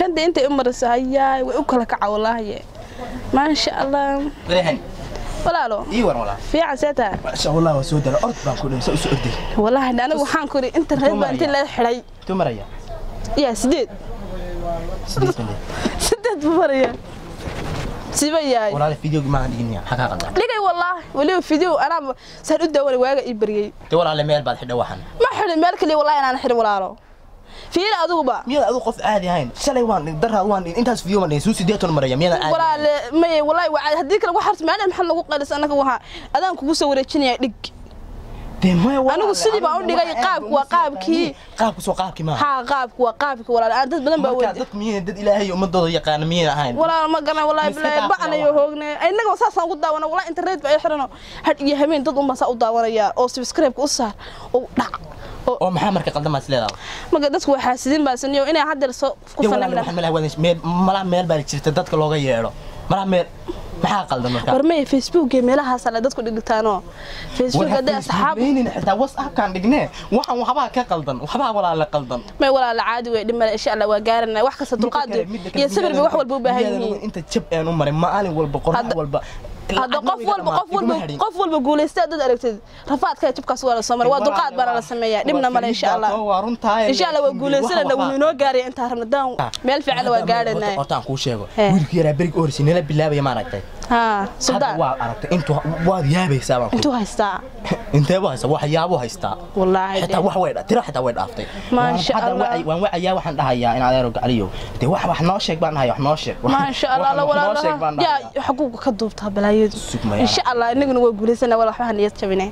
kanda intay u marayso hayaay way u kala kaca wallaahi maasha allah barehan walaalo ii war walaa fiican see tahay masha allah waa soo dara ord baan ku dhawsa u soo orday wallaahi anigu waxaan kuri internet baa intii laga xidhay intuu maraya yaa sideed sideed bande sideed buu maraya siba yahay walaala fideogi maahan dhigin maxaa kaa qaldan dhigay wallaahi weliba video anaa saan u daawanay waaga ii baryay de walaale meel baad xidha waxan ma xidhin meel kaliya wallahi inaan xidhin walaalo fiiri adiguba miyaad adigu qof caadi ahayn shalay waan dhig daraad waan dhig intaas video ma dhigin suu sideetan maraya miyaad caadi walaale maye wallahi waa haddii kale waxaas maalin maxaa lagu qalis anaga waxa adaan kugu soo wareejinaya dhig de maya anigu sidii baan u dhigay qaabku waa qaabkii qaabku soo qaabkii maaha haa qaabku waa qaabki walaale aan dad badan baa marka weydi dadku miyayna dad ilaahay ummadooda yaqaana miyayna ahayn walaal ma garan wallahi Miska bilaay dhaaf bacnayo hoogne innaga saasaan ugu daawana wallahi internet baa ay xirano had iyo habeen dad unbaa saa u daawanaya oo subscribe-ka u saar oo dhac oo oo maxaa marka qaldan baad isleedahay marka dadku waa xaasidin baa saniyo inay haddeer soo ku de walaale fanaanan waxaan malaha wadan meel malaha meel baa jirta dadka looga yeedho malaha meel maxaa qaldan marka war maya facebook iyo meelahaas ale dadku dhigtaano facebook hadday asxaab asxaab xitaa whatsappkaan dhignee waxaan waxbaa ka qaldan waxbaa walaale qaldan may walaala caadi wey dhimale insha allah waa gaarana wax kasta dulqaad iyo sabir bay wax walba u baahan yihiin inta jab aan u maray maalin walba qorax Hadda- walba hadda qof walba qof walba qof walba guulaysta dad aragtid rafaadka jabkaas waa la soo maray waa dulqaad baana la sameeyaa dhibna male insha allah waa runtaa insha allah waa guulaysanana wuu inoo gaaraya intaa rabna daan meel fiican waa gaarana horta aan kuu sheego He. wiilkii yaraa berig orsi nala bilaabaya ma aragtay haa hadda suldaan waa aragtay intuu waad yaabaysaa baan ku intuu haystaa intee buu haystaa waxyaabuu haystaa wallaahi xitaa de. wax way tiro xitaa way dhaaftay Maasha Waan- hadda Allah. wacay- waan wacayaa waxaan dhahayaa in adeero gacaliyow dee wax wax noo sheeg baan dhahayaa wax noo sheeg maasha allah la Wax noo sheeg baan walaalaha dhahayaa yaa xaquuqa ka duubtaa balaayadu Sug ma yaa. insha allah inaguna waa guulaysana wala waxba niyad jabine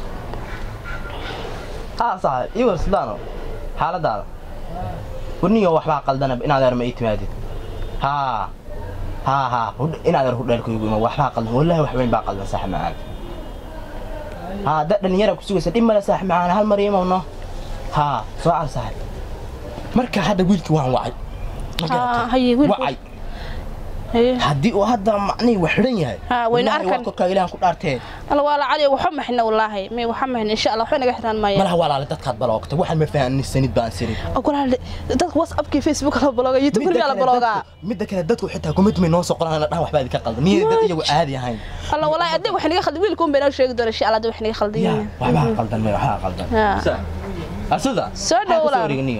haa saaxib ii war sidaano xaaladaada warniyo waxbaa qaldana in adeer ma ii timaadid haa haa haa hudh- in adeer hudheelkaygu ima waxbaa qaldan wallahi wax weyn baa qaldan saaxib macaan haa dad dhalinyara ku sugaysa dhib male saaxib macaan hal mar imawno haa soo car saaxib marka hadda wiilkii waan wacay Ma Haa, garatay? haye, wiilku- wacay Haye. haddii uu hadda macnihii wax xidhan yahay Haa, wayna wallaahi waa arkan. korkaa ilaahan ku dhaartee alla waa la cali waxba maxina wallaahi may waxba maxina insha allah waxba naga xiraan maayaan malaha walaale dadkaad baloogta waxaan ma fahansanid baan sirin ogolaale dadka whatsappkii facebook la bloga youtube midda la kale bloga dadku- midda kale dadku xitaa kumidmay noo soo qoraan dhahan waxbaa idinka qaldan miyay dad iyagu caadi ahayn alla wallaahi adig wax naga khaldi wiilkuun bay noo sheegi doona insha allah adig wax naga ya khaldiyin waxbaa qaldan may waxbaa qaldan haa asada Soo dhow walaal. wareegniyo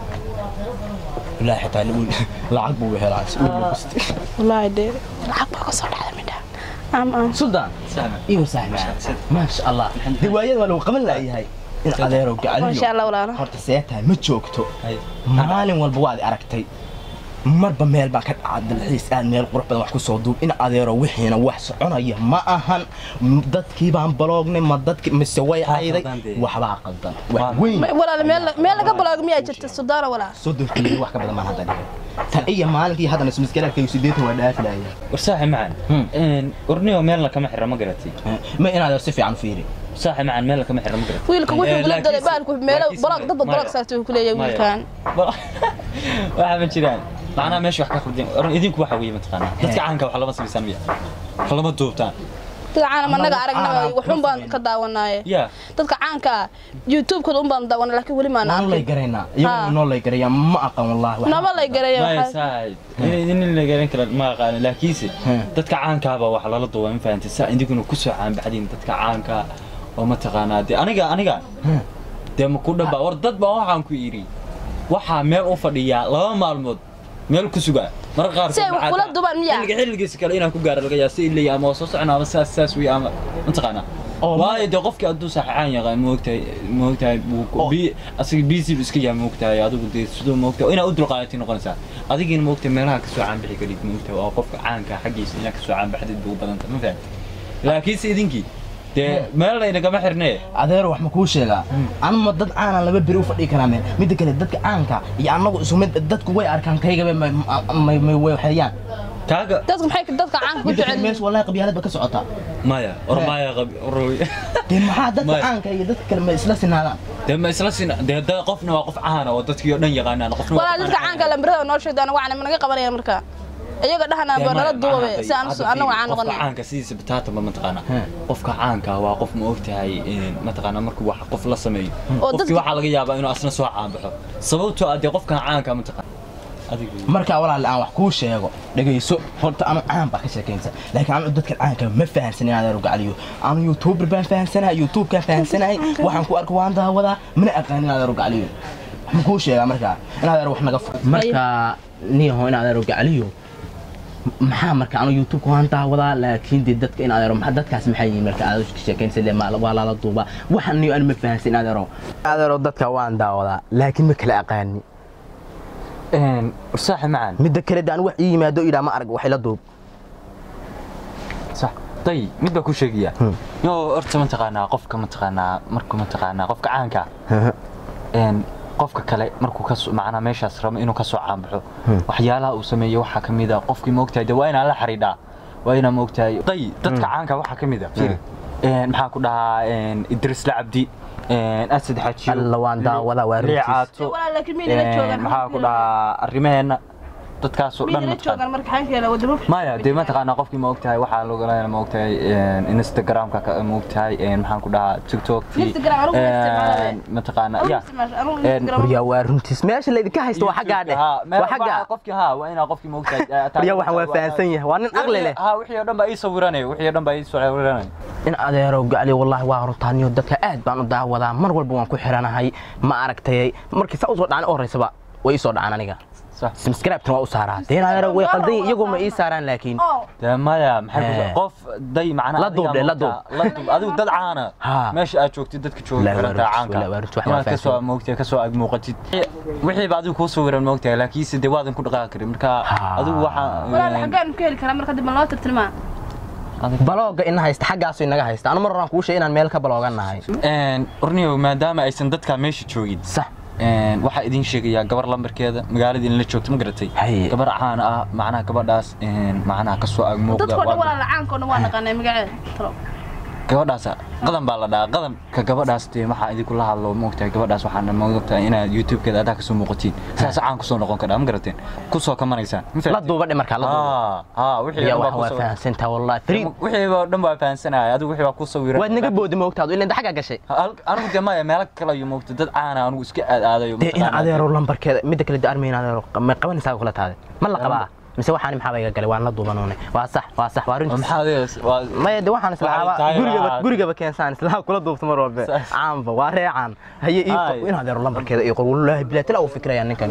ilaahi xitaa wiil lacag buu helaa si wiil buu gustay wallaahi dee lacag baa ka soo dhacda midha am am suldaan iyo saaxiib maasha allah riwaayada waa lagu qaban laayahay in adeero Masha gacaliyo Allah, walaalo. horta see tahay ma joogto maalin walba waad aragtay marba meel baa ka dhaca dalxiis aad meel qurux badan wax ku soo duub in adeero wixiina wax soconaya ma ahan M- dadkii baan baloognay ma dadki mise way ayday qaldan dee. waxbaa qaldan wax weyn May- walaal meel meel laga bloga miyaa jirta sudaana walaal soddon kiilo wax ka badan baan hadda dhigay tan iyo maalinkii haddana ismiskalaadkaygu sideetan waa dhaafilaya war saaxib macaan Hmm. orniyo meelna kama xira ma garatay ma in adeero si fiican u fiiri saaxib macaan meelna kama xira ma garatay wiilka wuxuu la galay baalku meelo laakiinse- blog dadba blog maya. saartay ku leeyahay Maya. wiilkan waxa ma jiraan macnaha meesha wax ka khaldin oran idinku waxa weeye mataqaanaa dadka caanka wax lama samaysaan miya wax lama duubtaan dadka caana managa Annagu aragnaba caana waxun baan kuma ka daawanaaye ya dadka caanka ah youtube-kooda un baan daawana laakiin weli maan noo lay arkin garaynaa Ha. iyagu noo lay garaya ma aqan wallahi wax- nama lay garaya maya waxaa saaxib in la garan kara ma aqaan laakiinse Hmm. dadka caankaaba wax lala duuba ma fahantay saa idinkuna ku soo caanbaxdiin dadka caanka oo mataqaanaa dee aniga aniga Hmm. dee ma ku dhaba war dad baa waxaan ku yidhi waxaa meel u fadhiyaa laba maalmood meel ku sugaa marka qaar Si ay wax kula dubaan miyaa? xilliga xilligiisa kale inaan ku gaaro laga yaa si ilay ama waa soo socona ama saas saas wey ama mataqaanaa Oo, waayo dee qofkii hadduu saxixaan yaqaan moogtahay moogtahay Oo. bi asiga busy bu iska yahay moogtahay adigu dee siduu moogtahay inaa u dulqaadatay noqonaysaa adigiina moogtahay meelaha kasoo caanbixi karid moogtahay waa qofka caanka xaggiisa inaa kasoo caanbaxdid buu badanta ma fahamtay laakiinse idinkii dee meel laynagama xirnee adeero wax ma kuu sheegaa anuma dad caana laba beri u fadhii karaa meel midda kale dadka caanka iyo annagu isu mid dadku way arkaan kaygaba may may way waxeeyaan kaaga dadka maxay dadka caanka ku midda kale jecel meesha wallahi qabyaalad ba ka socotaa maya or maya qab roy dee maxaa dadka Maya. caanka iyo dadka kale ma isla sinaadaan dee ma isla sin dee da qofna waa qof caana oo dadkii oo dhan yaqaanaan qofna waa walaa qof dadka aan caanka lambarada noo sheegda anaga waxna managa qabanaya marka iyaga dhahana Dee ba nala maya, duubabe macnaha si aan hadda anagu fiiri, caan qofka noqonay caanka sidiisa bataata ma mataqaanaa Hmm. qofka caanka waa qof ma ogtahay in mataqaanaa markuu wax qof la sameeyo Oo qofkii dadka- waxaa laga yaabaa inuu asna soo caanbaxo sababtoo ah dee qofkan caanka mataqaana adigu markaa walaal aan wax kuu sheego dhegayso horta anu caan baa ka sheekaynsa laakiin anu dadka caanka ma fahansan in adeero gacaliyo anu youtuber baan fahansanahay youtubekaan fahansanahay waxaan ku arko waan daawadaa mana aqaan in adeero gacaliyo waxaan kuu sheegaa markaa in adeero wax naga furo markaa niyaho in adeero gacaliyo maxaa marka anu youtubeka waan daawadaa laakiin dee dadka in adeero ma- dadkaas maxay yihiin marka aad ka sheekaynsa le ma- waa lala duubaa waxaan niyo anu ma fahansan in adeero adeero dadka waan daawadaa laakiin ma kala aqaani een saaxib macaan midda kale daan wax ii yimaado idhaa ma arag waxay la duub صح طيب mid baa ku sheegaya Hmm. yo horta mataqaanaa qofka mataqaanaa markuu mataqaanaa qofka caanka een qofka kale markuu ka soo macnaa meeshaas rabo inuu ka soo caanbaxo waxyaalaha uu sameeyo waxaa ka mid ah qofkii moogtahay de waa inaan la xariidhaa waa inaan moogtahay day dadka caanka waxaa ka mid ah fiiri een maxaa ku dhahaa een idris lacabdi een asad xajiyo Alla waan daawadaa, waa runtiis. liicaato Walaal, laakiin miyayna la joogaan? een maxaa ku dhahaa arrimaheena dadkaasoo dhan miyayna la mataqaanaa joogaan marka xankeela wadamo maya dee mataqaanaa qofkii ma ogtahay waxaa loogalaya ma ogtahay instagramka ka- ma ogtahay maxaan ku dhahaa tiktokki Instagram, anigu ma isticmaalayo. mataqaanaa ya een, waryaa waa runtiis meesha laydinka haysto waa xaggaa dheh Ha, meel waa xaggaa waxaa qofkii ha waa inaa qofkii ma ogtahay waryaa waxaan waa fahansan yahay waa nin aqli leh ha wixii oo dhan baa ii sawiranaya wixii oo dhan baa ii sawiranaya in adeero gacli wallaahi waa runtaaniyo dadka aad baan u daawadaa mar walba waan ku xiranahay ma aragtay markii saa usoo dhacaan u horeysaba way ii soo dhacaan aniga sax subscribe-tan waa u saaraa dee in adeero way qaldan yihiin iyagoo ma ii saaraan laakiin dee maya maxay ku Eh. qof day macnaa La duub adiga dheh, la moogtaa- duub. la duub adigu dad caana Ha. meesha aad joogtid dadka jooga Wallaahi waa xirantaa runtiis, caanka wallaahi waa runtiis, wax inaad waa kasoo moogtahay kasoo ag muuqatid wixiiba adigu kuu sawiran moogtahay laakiinse dee waadan ku dhaqaaqi karin marka Ha. adigu walaal waxaa xaggaan ku heli karaa marka dib ma loo tirtirmaa balooga ina haysta xaggaasu inaga haysta anu mar horaan kuu sheegay inaan meel ka baloogannahay orniyo maadaama aysan dadkaa meesha joogin sax een, waxaa idin sheegayaa gabar lambarkeeda magaalada in la joogto ma garatay Haye. gabar caan ah macnaha gabadhaas een, macnaha kasoo ag muuqda dadkoo dhan waa- walaal caanka oo dhan waa naqaanay magaceeda talo gabadhaas qadan baa la dhahaa qadanka gabadhaas dee waxaa idinku la hadlo moogtahay gabadhaas waxaana moogtahay inaad youtube-keeda adaa kasoo muuqatiin saas caan kusoo noqon kadhaa ma garateen kusoo kamanaysaan ma la fahanteen? duuba dhe markaa la duuba haa haa wixii ya oo dhan wax baa waa kusoo- fahansantaa wallahi fariid wixii oo dhan baa fahansanaya adigu wixii baa ku sawiran waad naga boodi moogtaadu ilaa xaggaa gashay Hal- anigu dee maya meelo kale ayuu moogtay dad caana anigu iska aad aadayo dee in adeero lambarkeeda midda kale de armayn adeero ma qabanaysaa kula taade ma la qabaa mise waxaan maxaa iga galay waan la duubanoone waa sax waa sax waa runtiis maxaa adees waa maya de waxaan Waxay islaaba tahay gurigaba waxaad- gurigaba keensaan islaha kula duubto mar walbe Saas. caanba waa reecaan haye ii Ay. in adeero lambarkeeda iyo qor wallaahi bilaatala uu fikiraya ninkani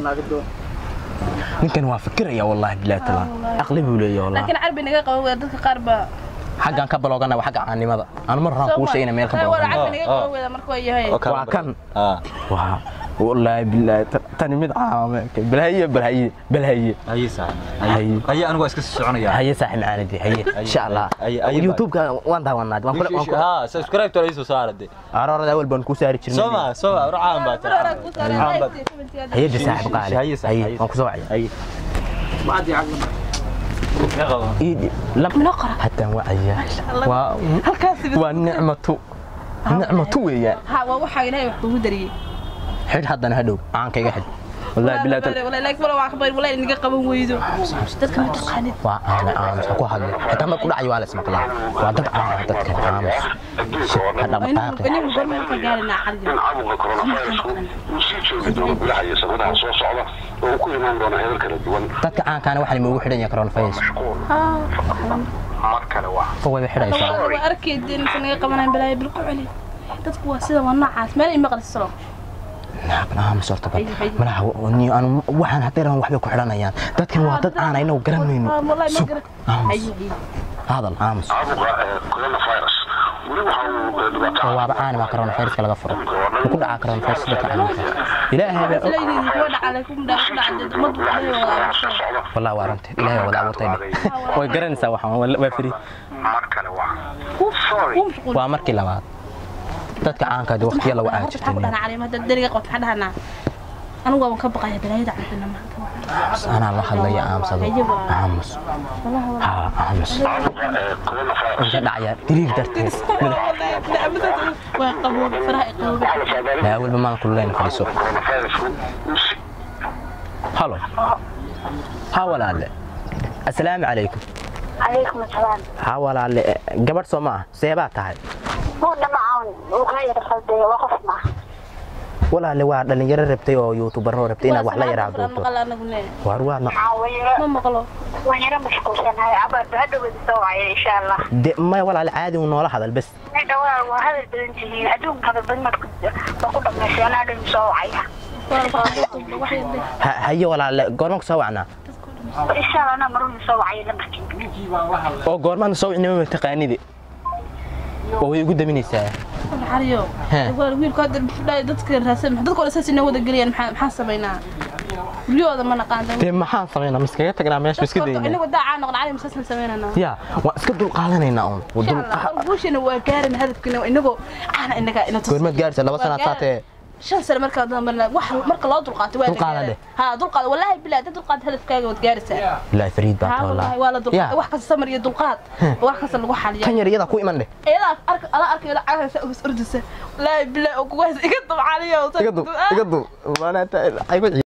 ninkani waa fikiraya wallaahi bilaatala aqli buu leeyahay wallahi laakiin carbi naga qabo wada dadka qaar baa xaggan ka baloogana waa xagga caanimada anu mar horaan kuu sheegay meel ka wala baloogana carbi naga Ah, qabo wada marka waa yahay oo kale waa bar- kan. haa waa wallaahi bilaahi ta- tani mid caama balhaye balhaye balhaye haye saax Haye. haye anigu waa iska sii soconaya haye saaxib macaanidi haye insha allah haye, haye, youtube-ka waan daawanaa waan kula waan kula haa subscribe to iso saara de aroorada awal baan kuu saari jirnay soma soma racaan baa Mar hore ku saaray Caan baa- like, haye de saaxib qaali Haye, saaxib, haye haye. waan kusoo wacay haye ma qabo إيدي لم Minoo qora. حتى وعيا Allah. و... halkaas والنعمة نعمة ويا ha waa waxa ilaahay wax kugu dariyay حد حدنا هدو عن كي حد والله بالله تل... wala like wala waa qabar wala inaga qaban weydo dadka ma taqaanid وانا عامس اكو حد حتى ما كل عيوا اسمع كلام وادك عام دتك عامس هذا inuu بطاقي inuu gormeel ka gaarinaa xariga in caabuqa coronavirusku uu sii joogi doono bilahaya sanadaha soo socda oo uu ku imaan doono heer kala duwan dadka aan kaana waxa lagu xidhan yahay corona virus mar kale waa foo way xidhaysaa waa arkaydeen inta naga qabanaan balaayo bil ku celi dadku waa sida waa noocaas meel ay maqlisalo naaban aamus horta bal Haye, haye. malaha ni anu waxaan hadday rabaan waxbay ku xidhanayaan dadkan waa dad aan aynagu garanayno wallahi ma sug garan aamus haye haye hadal aamus caabuqa ee coronavirus weli waxa uu eh, dhibaato oo waaba caani waa corona viruska laga furo wuxuu ku dhacaa corona virus dadka caamka ilaahay baa og leeyihiin kuwa dhacay ku dhac ku dhacay umadu bilahaya ilaahay sanadaha soo wada socda والله وارنت إلهي وضع ورتين ويقرن سوا حوان ولا فري mar kale waa ku mashquul وامركي لبعض dadka caanka ah waqtiya lagu aan waxaa ku jirtay dhahnaa caleema hadda dariga qabta waxaa dhahnaa anigu waan ka baqaya balaayada cabdina maanta ana la hadlaya aamsado aamus ha aamus caabuqa ee coronavirus inta dhacaya diriir darteed waa qaboob faraha i qaboob waxaa la saadaalin لا أول بما نقول لين فلسو coronavirusku uu si هلو ها ولا لا السلام عليكم عليكم السلام ها ولا لا قبل سو ما سيبات هاي هو ده معاون وغير خلدي وقف معه walaale waa dhalinyaro rabtay oo youtubarro rabtay inaad wax la yaraa duubto maqal anagu ne waar waa ma ma maqlo waan yaro mashquulsanahay cabaad hadhowada soo wacaya insha allah de maya walaale caadi uu noola hadal bes dhawaa waa hadal badan tihiin adduunka hadal badan marka waa ku dhamaysay anaa dhan soo wacaya Ha- haye walaale goorma ku soo wacnaa insha allah anaa maruna soo wacaya lamarkii oo goormaana soo wicnima taqaanidi oo way igu daminaysaa xariyo He. wiilku hadda fudhaay dadka raadsan dadka wala saas inoo wada geliyaan maxaa maxaa samaynaa guryahooda ma naqaan dee maxaan samaynaa miskaga tagnaa meesha miska daynaa inagu daacaa noqon cali masaasna samaynanaa ya waan iska dulqaadanaynaa uun Waa dul- guushana waa gaarin hadafkiina inagoo caana inaga ina tus goormaad gaaraysa laba sanaad saatee shan sano marka dambe wax marka loo dulqaato waa Dulqaada leh. ha dulqaad wallahi bilaa dad dulqaad hadafkaaga waad gaaraysaa ilaahi fariid baa ha tahay wallahi waa la ya dulqaad wax kasta samar iyo dulqaad wax kasta lagu xaliya tan yar iyadaa ku iman dheh iyada ark ala arkay la cagaysa oo ordisa wallahi bilaa oo kugu haysa iga dub caliyo iga dub iga dub maanaata